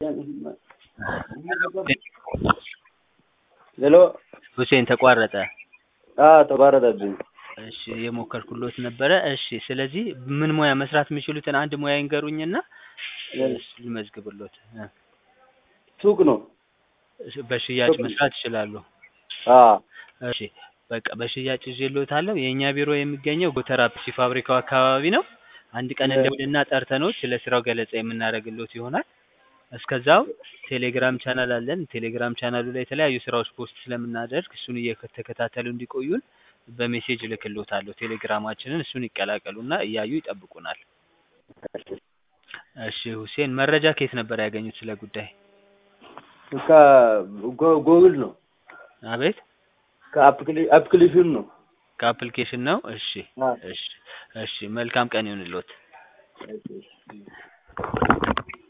ሄሎ ሁሴን ተቋረጠ። አዎ ተቋረጠብኝ። እሺ የሞከርኩሎት ነበረ። እሺ ስለዚህ ምን ሙያ መስራት የሚችሉትን አንድ ሙያ ይንገሩኝና እሱ ልመዝግብሎት። እ ሱቅ ነው። እሺ፣ በሽያጭ መስራት ይችላሉ። አዎ እሺ በቃ በሽያጭ ይዤልዎታለሁ። የእኛ ቢሮ የሚገኘው ጎተራ ፒሲ ፋብሪካው አካባቢ ነው። አንድ ቀን እንደውልና ጠርተኖት ስለ ስራው ገለጻ የምናደርግሎት ይሆናል። እስከዛው ቴሌግራም ቻናል አለን። ቴሌግራም ቻናሉ ላይ የተለያዩ ስራዎች ፖስት ስለምናደርግ እሱን እየተከታተሉ እንዲቆዩን በሜሴጅ እልክልዎታለሁ። ቴሌግራማችንን እሱን ይቀላቀሉና እያዩ ይጠብቁናል። እሺ ሁሴን መረጃ ከየት ነበር ያገኙት ስለ ጉዳይ? ከጎግል ነው። አቤት ከአፕሊኬሽን ነው። ከአፕሊኬሽን ነው። እሺ አዎ። እሺ እሺ መልካም ቀን ይሁንልዎት።